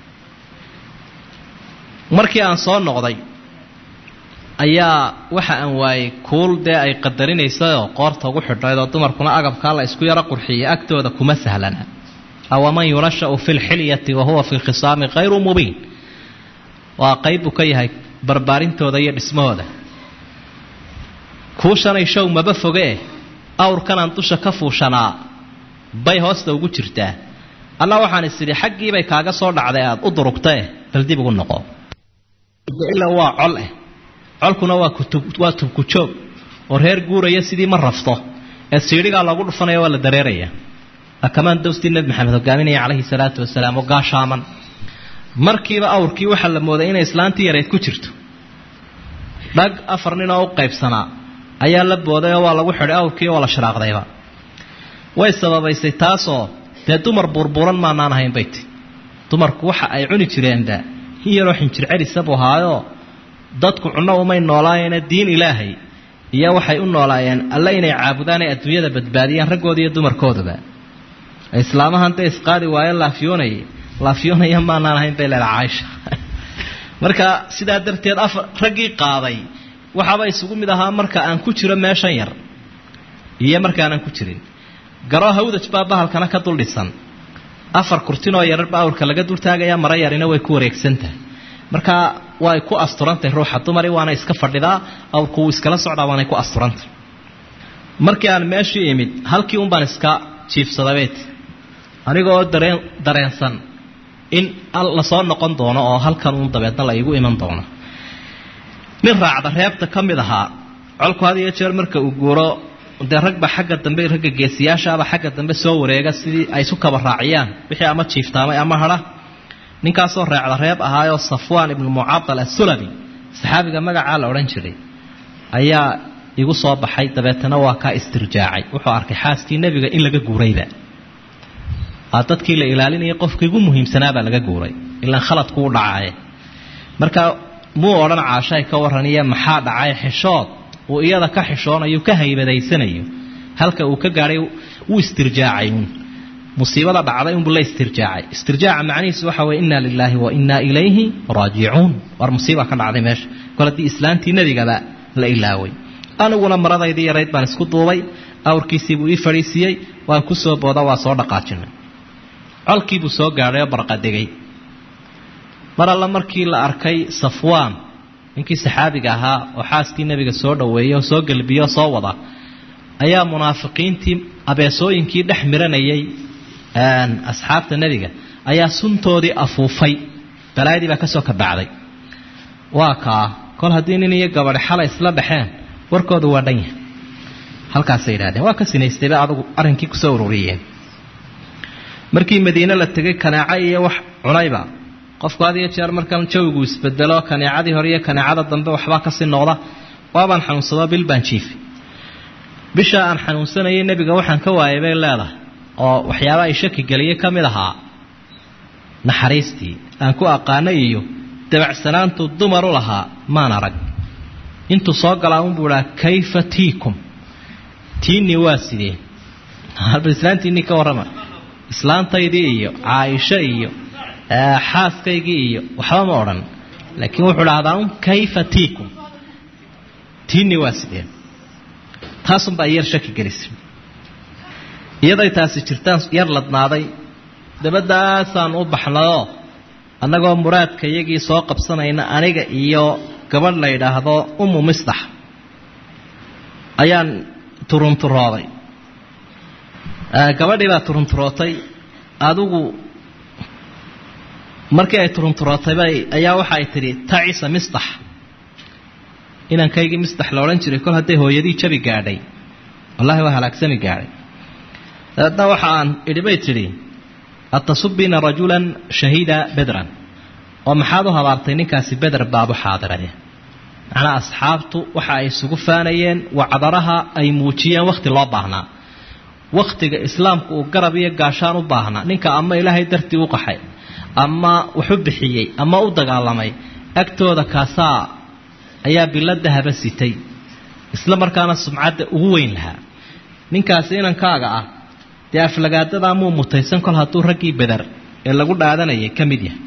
markii aan soo noqday ayaa waxa aan waayey kuul dee ay qadarinaysayoo qoorta ugu xidhnayd oo dumarkuna agabkaa la isku yaro qurxiyay agtooda kuma sahlana awaman yunashau fi lxilyati wa huwa fi lkhisaami khayru mubiin waa qayb buu ka yahay barbaarintooda iyo dhismahooda kuushanay show maba fogee awrkanaan dusha ka fuushanaa bay hoosta ugu jirtaa alla waxaan is idhi xaggiibay kaaga soo dhacday aada u durugtae bal dib ugu noqo ila waa col eh colkuna waa kutub waa tubkujoog oo reer guuraya sidii ma rafto ee siidhigaa loogu dhufanaya waa la dareeraya akamaan dawstii nebi maxamed hogaaminaya calayhi salaatu wasalaam oo gaashaaman markiiba awrkii waxaa la mooday inay islaantii yareyd ku jirto dhag afar nin oo u qaybsanaa ayaa la booday oo waa lagu xidhay awrkii oo la shiraaqdayba way sababaysay taasoo dee dumar buurbuuran maanaan ahayn bay ti dumarku waxa ay cuni jireenba in yaroo xinjir celisa buu ahaayoo dadku cunno umay noolaayeena diin ilaahay iyo waxay u noolaayeen alle inay caabudaan ay adduunyada badbaadiyaan raggooda iyo dumarkoodaba islaamahan dee isqaadi waayo laafiyoonay laafiyoonaya maanaan ahayn bay leedaha caaisha marka sidaa darteed afar raggii qaaday waxaaba isugu mid ahaa marka aan ku jiro meeshan yar iyo markaanaan ku jirin garoo hawdaj baa bahalkana ka dul dhisan afar kurtinoo yararba awrka laga dultaagaya mara yarina way ku wareegsantahay marka way ku asturantahay ruuxa dumari waana iska fadhidaa awrku wuu iskala socdaa waanay ku asturantahay markii aan meeshii imid halkii un baan iska jiifsadabeet anigoo dareen dareensan in lasoo noqon doono oo halkan uun dabeedna la iigu iman doono nin raacda reebta ka mid ahaa colku had iyo jeer marka uu guuro dee ragba xagga dambe ragga geesiyaashaaba xagga dambe soo wareega sidii ay isu kaba raaciyaan wixii ama jiiftaamay ama hadha ninkaasoo raacda reeb ahaayoo safwaan ibnu mucadal assulami saxaabiga magacaa la odhan jiray ayaa igu soo baxay dabeetana waa kaa istirjaacay wuxuu arkay xaaskii nebiga in laga guurayba dadkii la ilaalinaya qofkii ugu muhiimsanaabaa laga guuray ilaan khaladku u dhacaaye marka muu odhan caashay ka warraniya maxaa dhacay xishood uu iyada ka xishoonayo ka haybadaysanayo halka uu ka gaadhay wuu istirjaacay uun musiibada dhacday unbuu la istirjaacay istirjaaca macnihiisu waxa weye inna lilaahi wa innaa ilayhi raajicuun war musiiba ka dhacday meesha kol haddii islaantii nebigaba la ilaaway aniguna maradaydii yarayd baan isku duubay awrkiisiibuu ii fadhiisiiyey waan ku soo booda waa soo dhaqaajinay colkiibuu soo gaadhay oo barqadegay mar alla markii la arkay safwaan ninkii saxaabiga ahaa oo xaaskii nebiga soo dhoweeyey oo soo gelbiyo oo soo wada ayaa munaafiqiintii abeesooyinkii dhex miranayay asxaabta nebiga ayaa suntoodii afuufay balaayadii baa ka soo kabacday waa kaa kol haddii nin iyo gabadhi xalay isla dhexeen warkooda waa dhan yahay halkaasay yidhahdeen waa ka sinaystayba adugu arrinkii kusoo ururiyeen markii madiine la tegay kanaaco iyo wax cunayba qofku had iyo jeer markan jawigu isbedelo kaneecadii hore iyo kaneecada dambe waxbaa kasii noqda waabaan xanuunsado bil baan jiifi bisha aan xanuunsanayay nebiga waxaan ka waayay bay leedahay oo waxyaaba ay shaki geliyey ka mid ahaa naxariistii aan ku aqaanay iyo dabacsanaantu dumar u lahaa maan arag intuu soo galaa unbuu idhaa kayfa tiikum tiinii waa sidee islaantiinii ka warrama islaantaydii iyo caaisho iyo xaaskaygii iyo waxba ma odhan laakiin wuxuu dhahdaa un kayfa tiikum tiinii waa sidee taasunbaa yar shaki gelisay iyaday taasi jirtaan yar ladnaaday dabadaasaan u baxnayoo annagoo muraadka iyagii soo qabsanayna aniga iyo gabadh la yidhaahdo umu misdax ayaan turunturooday gabadhii baa turunturootay adigu markii ay turunturootay ayaa waxa ay tidhi tacisa misdax inankaygii misdax la odhan jiray kol hadday hooyadii jabi gaadhay wallahi waa halaagsami gaadhay dabeedna waxa aan idhi bay tidhi atasubbiina rajulan shahiida bedran oo maxaad u habaartay ninkaasi beder baabu xaadiraya macnaa asxaabtu waxa ay isugu faanayeen wacdaraha ay muujiyeen wakhti loo baahnaa wakhtiga islaamku uu garab iyo gaashaan u baahnaa ninka ama ilaahay dartii u qaxay ama waxu bixiyey ama u dagaalamay agtooda kaasaa ayaa bilo dahaba sitay isla markaana sumcadda ugu weyn lahaa ninkaasi inankaaga ah dee aflagaadadaa muu mutaysan kol hadduu raggii beder ee lagu dhaadanayay ka mid yahay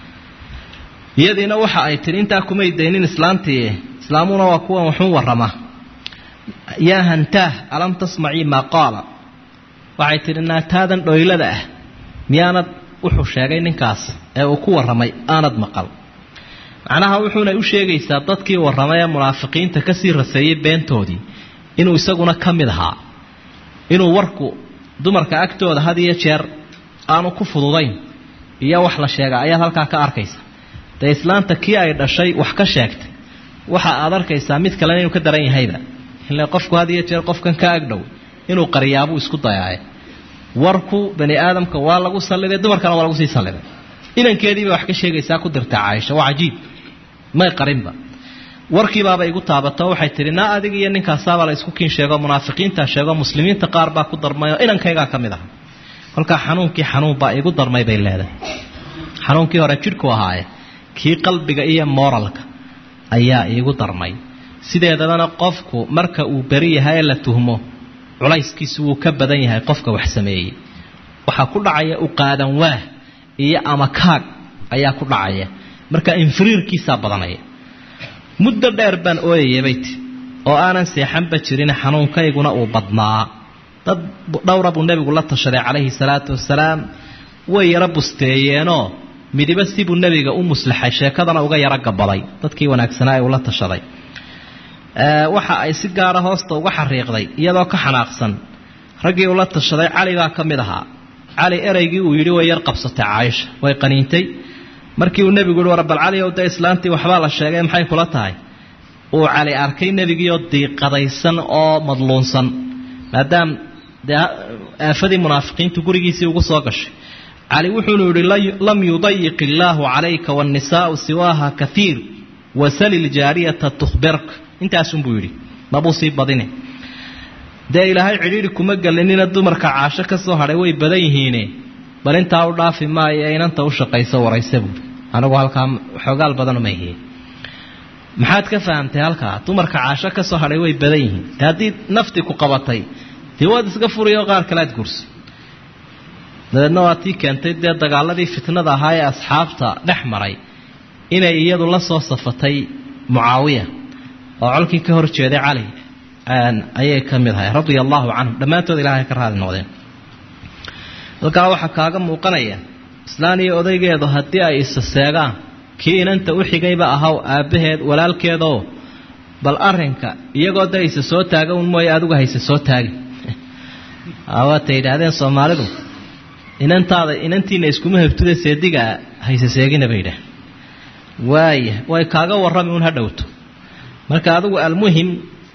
iyadiina waxa ay tidhi intaa kumay daynin islaantii islaamuna waa kuwan waxun warrama yaa hantaah alam tasmacii maa qaala waxay tidhi naataadan dhoylada ah miyaanad wuxuu sheegay ninkaas ee uu ku warramay aanad maqal macnaha wuxuuna u sheegaysaa dadkii warramay ee munaafiqiinta kasii raseeyey beentoodii inuu isaguna ka mid ahaa inuu warku dumarka agtooda had iyo jeer aanu ku fududayn iyo wax la sheega ayaad halkaa ka arkaysa dee islaanta kii ay dhashay wax ka sheegtay waxa aad arkaysaa mid kalena inuu ka daran yahayba ile qofku had iyo jeer qofkan ka agdhow inuu qariyaabuu isku dayaaye warku bani aadamka waa lagu salliday dumarkana waa lagu sii salliday inankeediibay wax ka sheegaysaa ku dirtaa caaisha waa cajiib may qarinba warkiibaaba igu taabato waxay tihi naa adig iyo ninkaasaabaa la isku kiin sheego munaafiqiintaa sheego muslimiinta qaar baa ku darmayoo inankaygaa ka mid aha kolkaa xanuunkii xanuunbaa igu darmay bay leedahay xanuunkii hore jidhku ahaaye kii qalbiga iyo mooralka ayaa iigu darmay sideedabana qofku marka uu beri yahay ee la tuhmo culayskiisu wuu ka badan yahay qofka wax sameeyey waxaa ku dhacaya u qaadan waah iyo ama kaag ayaa ku dhacaya marka infiriirkiisaa badanaya muddo dheer baan ooyayay bayti oo aanan seexanba jirin xanuunkayguna uu badnaa dad dhowra buu nebigu la tashaday calayhi salaatu wasalaam way yaro busteeyeenoo midiba sibuu nebiga u muslaxay sheekadana uga yaro gabaday dadkii wanaagsanaa ee ula tashaday waxa ay si gaara hoosta uga xariiqday iyadoo ka xanaaqsan raggii ula tashaday cali baa ka mid ahaa cali ereygii uu yidhi way yar qabsatay caaisha way qaniintay markii uu nebigu yihi war bal cali ow dee islaantii waxbaa la sheegay maxay kula tahay uu cali arkay nebigiioo diiqadaysan oo madluunsan maadaam dee aafadii munaafiqiintu gurigiisii ugu soo gashay cali wuxuunu yihi lam yudayiq illaahu calayka waannisaau siwaaha kaiir wasali ljaariyata tuhbirk intaasunbuu yidhi mabuu sii badine dee ilaahay cidhiidhi kuma gelinina dumarka caasho ka soo hadhay way badan yihiine bal intaa u dhaafi maayo ee inanta u shaqayso waraysa buuri anigu halkaa xoogaal badan uma hiye maxaad ka fahamtay halkaa dumarka caasho ka soo hadhay way badan yihiin haddii nafti ku qabatay dee waad iska furiyoo qaar kale aad gursi dabeedna waa tii keentay dee dagaaladii fitnada ahaa ee asxaabta dhex maray inay iyadu la soo safatay mucaawiya oo colkii ka hor jeeday cali ayay ka mid ahay radia allaahu canhum dhammaantood ilahay ka raali noqdeen halkaa waxaa kaaga muuqanaya islaan iyo odaygeedu haddii ay isa seegaan kii inanta u xigayba ahaw aabbaheed walaalkeedoo bal arinka iyagoo da isa soo taaga un mooye adigu hayse soo taagi waatay yidhaahdeen soomaalidu inantaada inantiina iskuma hebtude seedigaa hayse seegina bay yidhaah waaya way kaaga warrami un ha dhowto marka adigu almuhim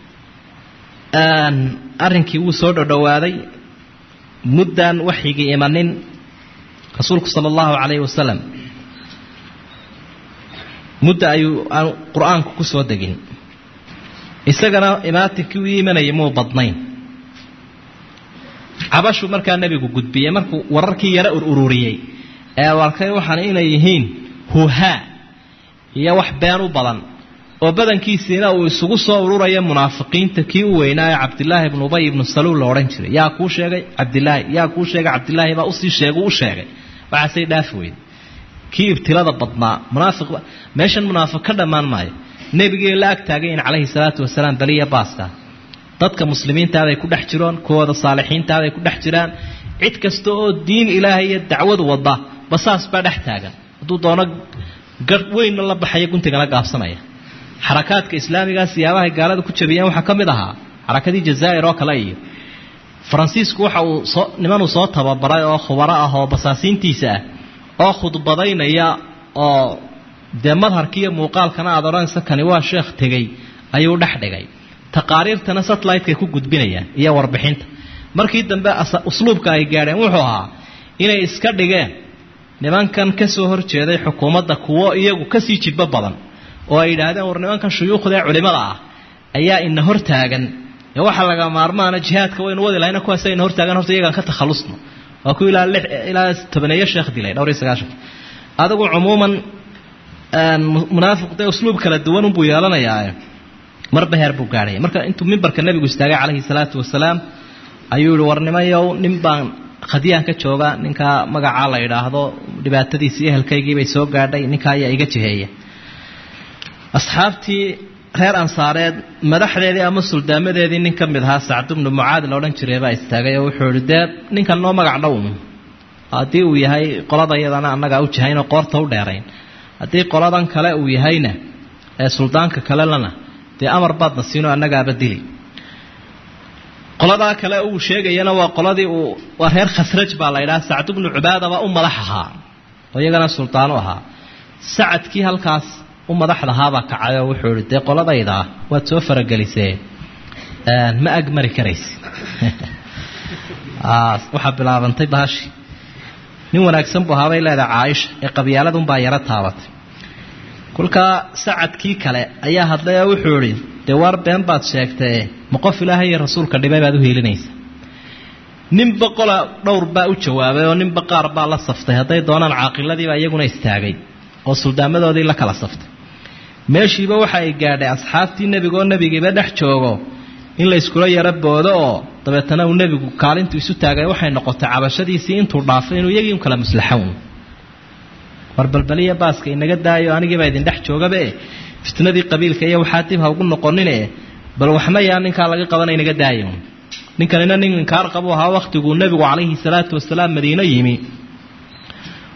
arrinkii wuu soo dhodhowaaday muddaan waxyigii imanin rasuulku sala allahu calayhi wasalam mudda ayuu aan qur-aanku ku soo degin isagana imaatinkii u imanayay muu badnayn cabashu markaa nebigu gudbiyey markuu wararkii yaro ur ururiyey ee arkay waxaan inay yihiin huhaa iyo wax been u badan oo badankiisiina uu isugu soo ururaya munaafiqiinta kii u weynaa ee cabdilaahi ibnu ubay ibnu saluul la odhan jiray yaa kuu sheegay cabdilaahi yaa kuu sheegay cabdilaahi baa usii sheegu u sheegay waxaasay dhaafi weyde kii ibtilada badnaa munaafiq meeshan munaafiq ka dhammaan maayo nebigii la ag taagayin calayhi salaatu wasalaam baliya baaska dadka muslimiintaaday ku dhex jiraan kuwooda saalixiintaaday ku dhex jiraan cid kasta oo diin ilaahay iyo dacwadu wada basaas baa dhex taagan hadduu doono garh weynna la baxaya guntigana gaabsanaya xarakaadka islaamigaa siyaabahay gaalada ku jabiyeen waxaa ka mid ahaa xarakadii jazaa'ir oo kale iyo faransiisku waxa uu soo nimanuu soo tababaray oo khubaro ah oo basaasiintiisa ah oo khudbadaynaya oo dee madharkiiyo muuqaalkana aad odhanaysa kani waa sheekh tegey ayuu dhex dhigay taqaariirtana satellite-kay ku gudbinayaan iyo warbixinta markii dambe usluubka ay gaadheen wuxuu ahaa inay iska dhigeen nimankan ka soo horjeeday xukuumadda kuwo iyagu kasii jidbo badan oo ay yidhaahdeen war nimankan shuyuukhda ee culimada ah ayaa ina hortaagan ee waxaa laga maarmaana jihaadka waynu wadi lahayna kuwaas ina hortaagan horta iyagaan ka takhalusno waa ku ilaa lix ilaa tobaneeyo sheekh dilay dhowr iyo sagaashan adigu cumuuman munaafiq dee usluub kala duwan unbuu yeelanayaa marba heer buu gaadhaya marka intuu mimbarka nebigu istaagay calayhi salaatu wasalaam ayuu yihi war nimayow nin baan khadiyaan ka jooga ninkaa magacaa la yidhaahdo dhibaatadiisii ehelkaygiibay soo gaadhay ninkaa ayaa iga jiheeya asxaabtii reer ansaareed madaxdeedii ama suldaamadeedii nin ka mid ahaa sacdu bnu mucaad la odhan jiray baa istaagay oo wuxuu ihi dee ninkan noo magac dhow haddii uu yahay qolada iyadana annagaa u jihaynoo qoorta u dheerayn haddii qoladan kale uu yahayna ee suldaanka kalelana dee amar baadna siinoo annagaaba dili qoladaa kale uu sheegayana waa qoladii uu waa reer khasraj baa la ydhaha sacdu bnu cubaadaba u madax ahaa oo iyagana suldaanu ahaa sacadkii halkaas u madaxdahaabaa kacay oo wuxuu ihi dee qoladaydaa waad soo faragelisee ma agmari karaysi waxaa bilaabantay baashi nin wanaagsan buu ahaabay leedahay caaisha ee qabyaaladunbaa yaro taabatay kolkaa sacadkii kale ayaa hadlay oo wuxuu idhi dee waar been baad sheegtae ma qof ilaahay iyo rasuulka dhibay baad u heelinaysa ninba qola dhowr baa u jawaabay oo ninba qaar baa la saftay hadday doonaan caaqiladiibaa iyaguna istaagay oo suldaamadoodii la kala saftay meeshiiba waxa ay gaadhay asxaabtii nebigaoo nebigiiba dhex joogo in la yskula yaro boodo oo dabeetana uu nebigu kaalintu isu taagay waxay noqotay cabashadiisii intuu dhaafay inuu iyagii un kala muslaxown war balbaliya baaska inaga daayo anigiibaa idin dhex joogabe fitnadii qabiilka iyo waxaa dib ha ugu noqonine bal waxna yaa ninkaa laga qabana inaga daayo ninkanina nin inkaar qabu ahaa wakhtiguu nebigu calayhi salaatu wasalaam madiino yimi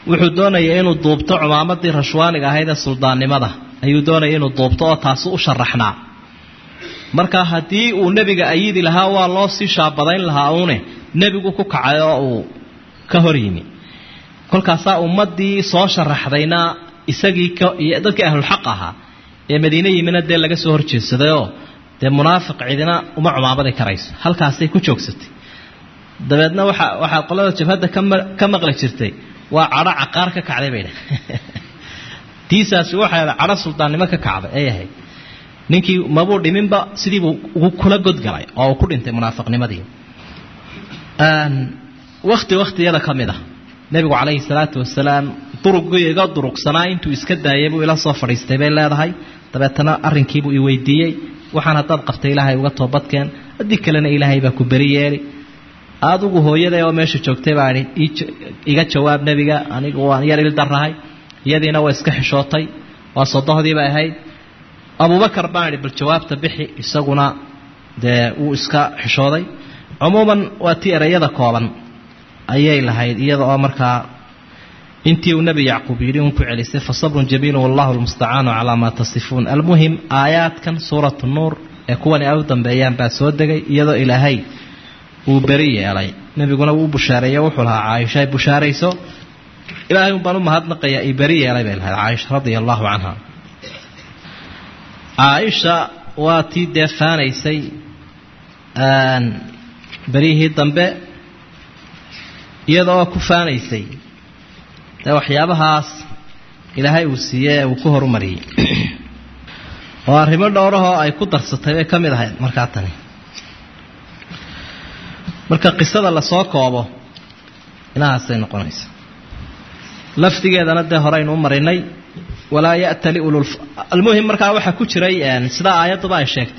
wuxuu doonaya inuu duubto cumaamadii rashwaaniga ahayd ee suldaannimada ayuu doonaya inuu duubto oo taasi u sharaxnaa marka haddii uu nebiga ayidi lahaa waa loo sii shaabadayn lahaa uune nebigu ku kacay oo uu ka hor yimi kolkaasaa ummadii soo sharaxdayna isagii dadkii ahlulxaq ahaa ee madiine yimina dee laga soo horjeedsadayoo dee munaafiq cidina uma cumaamadi karayso halkaasay ku joogsatay dabeedna waxa waxaa qolada jabhadda ka maqli jirtay waa cadho caqaar ka kacday bay dhah tiisaasi waxay cadho suldaannimo ka kacday ay ahayd ninkii mabuu dhiminba sidiibuu ugu kula godgalay oo uu ku dhintay munaafiqnimadii wakti wakhtiyada ka mid ah nebigu calayhi salaatu wasalaam durugii iga durugsanaa intuu iska daayay buu ila soo fadhiistay bay leedahay dabeetana arrinkiibuu i weydiiyey waxaan haddaad qabtay ilaahay uga toobadkeen haddii kalena ilaahay baa ku beri yeeli adigu hooyaday oo meesha joogtay baa idhi iga jawaab nebiga anigu waan yar ildarahay iyadiina waa iska xishootay waa sodohdii bay ahayd abubakar baan idhi bal jawaabta bixi isaguna dee wuu iska xishooday cumuuman waa tii ereyada kooban ayay lahayd iyada oo markaa intii uu nebi yacquub yidhi un ku celisay fa sabrun jamiilun wallahu lmustacaanu calaa maa tasifuun almuhim aayaadkan suuratu nuur ee kuwani ay u dambeeyaan baa soo degay iyadoo ilaahay uu beri yeelay nebiguna wuu bushaareeye wuxuu lahaa caaisha ay bushaarayso ilaahay un baan u mahadnaqaya i beri yeelay bay lahayd caaisha radia allahu canha caaisha waa tii dee faanaysay beryihii dambe iyada oo ku faanaysay dee waxyaabahaas ilaahay uu siiyey ee uu ku horumariyey oo arrimo dhowrahoo ay ku darsatay bay ka mid ahayd markaa tani marka qisada lasoo koobo inahaasay noqonaysa lafdigeedana dee horeynu u marinay walaa ya'ta liulul almuhim markaa waxaa ku jiray sidaa aayadduba ay sheegtay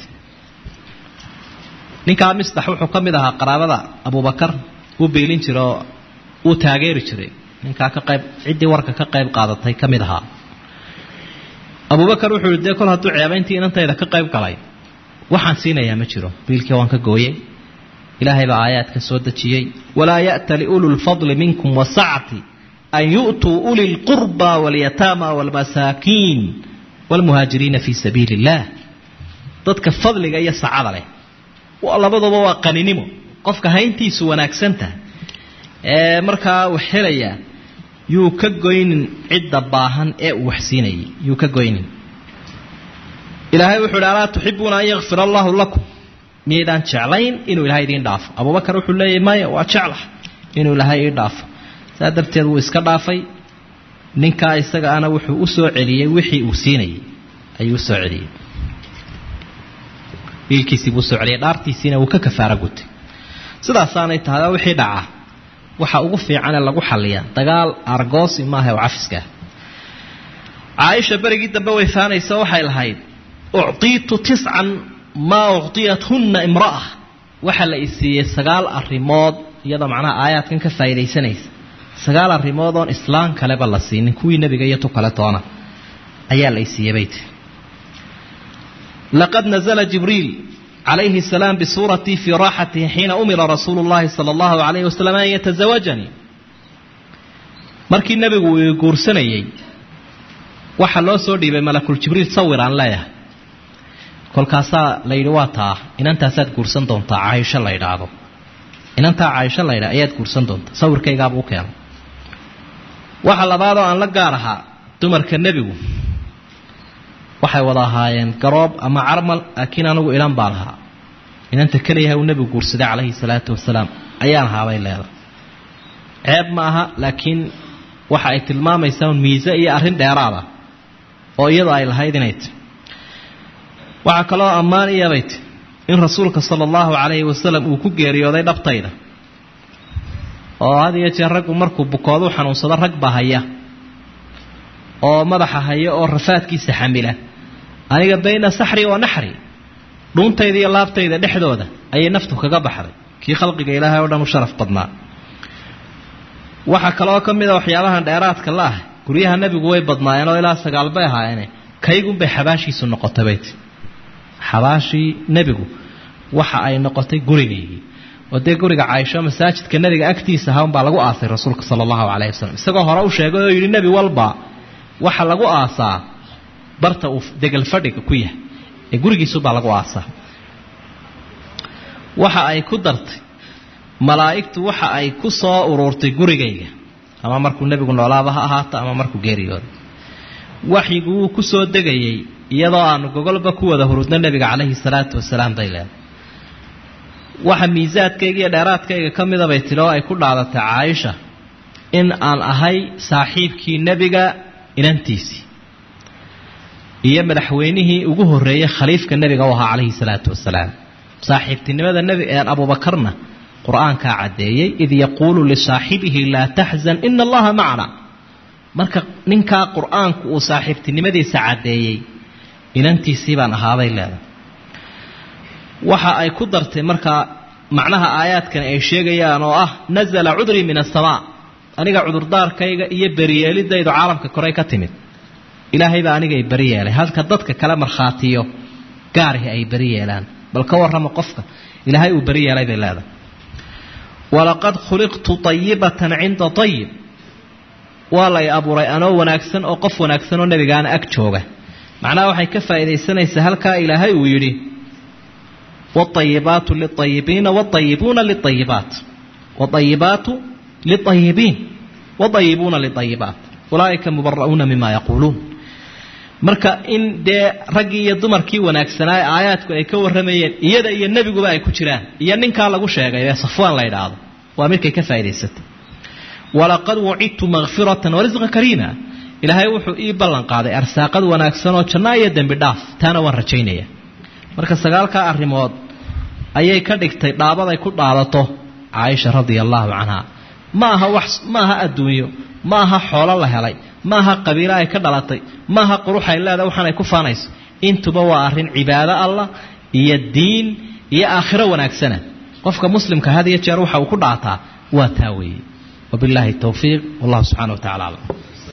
ninkaa misdax wuxuu ka mid ahaa qaraabada abubakar uu beelin jira oo uu taageeri jiray ninkaa ka qayb ciddii warka ka qayb qaadatay ka mid ahaa abubakar wuxuu yihi dee kol hadduu ceebayntii inantayda ka qayb galay waxaan siinayaa ma jiro biilkii waan ka gooyey ilaahay baa aayaadka soo dejiyey walaa ya'ta liulu lfadli minkum wasacti an yu'tuu uli lqurba walyataama walmasaakiin walmuhaajiriina fii sabiili illaah dadka fadliga iyo sacada leh labaduba waa qaninimo qofka hayntiisu wanaagsanta ee markaa wax helaya yuu ka goynin cidda baahan ee uu waxsiinayay yuu ka goynin ilaahay wuxuu ihi alaa tuxibuuna an yakfir allahu lakum miyaydaan jeclayn inuu ilaahay idiin dhaafo abubakar wuxuu leeyahy maya waa jeclah inuu ilaahay ii dhaafo saa darteed wuu iska dhaafay ninkaa isaga ana wuxuu u soo celiyey wixii uu siinayay ayuu usoo celiyey wiilkiisii buu soo celiyay dhaartiisiina wuu ka kafaara gutay sidaasaanay tahay wixii dhaca waxa ugu fiicanee lagu xaliyaa dagaal argoosi maaha oo cafiska caaisha berigii dambe way faanaysa waxay lahayd uctiitu tiscan maa uctiyathunna imra'a waxa la isiiyey sagaal arrimood iyadoo macnaha aayaadkan ka faa'iidaysanaysa sagaal arrimood oon islaam kaleba la siinin kuwii nebiga iyo tu kale toona ayaa la isiiyey bay tiri laqad nazla jibriil calayhi salaam bisuuratii fii raaxatihi xiina umira rasuulu llahi sala allahu calayhi wasalam an yatasawajanii markii nebigu uu guursanayey waxaa loo soo dhiibay malakul jibriil sawir aan leeyahay kolkaasaa la yidhi waa taa inantaasaad guursan doontaa caaisho la yidhaahdo inantaa caaisho la yidhahdo ayaad guursan doontaa sawirkaygaabuu u keenay waxa labaadoo aan la gaar ahaa dumarka nebigu waxay wada ahaayeen garoob ama carmal laakiin anigu ilan baan ahaa inanta keliyaha uu nebigu guursaday calayhi salaatu wasalaam ayaan ahaabay leedahay ceeb ma aha laakiin waxa ay tilmaamaysaa un miise iyo arrin dheeraada oo iyadu ay lahayd inay ti waxaa kaloo ammaan iyabay ti in rasuulka sala allahu calayhi wasalam uu ku geeriyooday dhabtayda oo had iyo jeer raggu markuu bukooduu xanuunsado rag baa haya oo madaxa haya oo rafaadkiisa xamila aniga bayna saxri wa naxri dhuuntayda iyo laabtayda dhexdooda ayay naftu kaga baxday kii khalqiga ilaahay oo dhan u sharaf badnaa waxaa kaloo ka mid a waxyaabahan dheeraadka la ah guryaha nebigu way badnaayeen oo ilaa sagaal bay ahaayeene kaygunbay xabaashiisu noqotay bayt xabaashii nebigu waxa ay noqotay gurigaygii oo dee guriga caaisho masaajidka nebiga agtiisa ahaa unbaa lagu aasay rasuulka sala allahu calayhi wasalam isagoo hore u sheegay oo yidhi nebi walba waxa lagu aasaa barta uu degel fadhiga ku yahay ee gurigiisubaa lagu aasaa waxa ay ku dartay malaa'igtu waxa ay ku soo uruurtay gurigayga ama markuu nebigu noolaaba ha ahaato ama markuu geeriyooda waxyigu wuu ku soo degayay iyadoo aanu gogolba ku wada hurudno nebiga calayhi salaatu wasalaam bay leedahay waxa miisaadkayga iyo dheeraadkayga ka mida bay tidhi oo ay ku dhaadatay caaisha in aan ahay saaxiibkii nebiga inantiisii iyo madaxweynihii ugu horreeyey khaliifka nebiga u ahaa calayhi salaatu wasalaam saaxiibtinimada nebi abuubakarna qur-aankaa caddeeyey id yaquulu lisaaxibihi laa taxzan ina allaha macna marka ninkaa qur-aanku uu saaxiibtinimadiisa caddeeyey inantiisii baan ahaaday leedahay waxa ay ku dartay markaa macnaha aayaadkan ay sheegayaan oo ah nazala cudrii min asamaa aniga cudurdaarkayga iyo beriyeelidaydu caalamka korey ka timid ilaahay baa aniga ay beri yeelay halka dadka kale markhaatiyo gaarihi ay beri yeelaan bal ka warrama qofka ilaahay uu beri yeelay bay leedahay walaqad khuliqtu ayibatan cinda ayib waa lay abuuray anoo wanaagsan oo qof wanaagsan oo nebigaana ag jooga macnaha waxay ka faa'iidaysanaysaa halkaa ilaahay uu yidhi wاطayibaatu liلطayibiina wاطayibuuna liلطayibaat wاطayibaatu liلطayibiin wاطayibuuna liطayibaat ulaa'ika mubara'uuna mima yaquuluun marka in dee raggii iyo dumarkii wanaagsanaa ee aayaadku ay ka warramayeen iyada iyo nebiguba ay ku jiraan iyo ninkaa lagu sheegay ee safwaan la idhaahdo waa midkay ka faa'idaysatay walaqad wucidtu makfiratan warisqa kariima ilaahay wuxuu ii ballan qaaday arsaaqad wanaagsan oo jannaa iyo dembi dhaaf taana waan rajaynaya marka sagaalkaa arrimood ayay ka dhigtay dhaabaday ku dhaadato caaisha radia allaahu canha ma aha wax ma aha adduunyo ma aha xoolo la helay ma aha qabiilo ay ka dhalatay ma aha qurux ay leedahay waxaan ay ku faanayso intuba waa arrin cibaado allah iyo diin iyo aakhiro wanaagsana qofka muslimka had iyo jeer waxa uu ku dhaataa waa taa weeye wabilaahi towfiiq wallahu subxana wa tacala aclam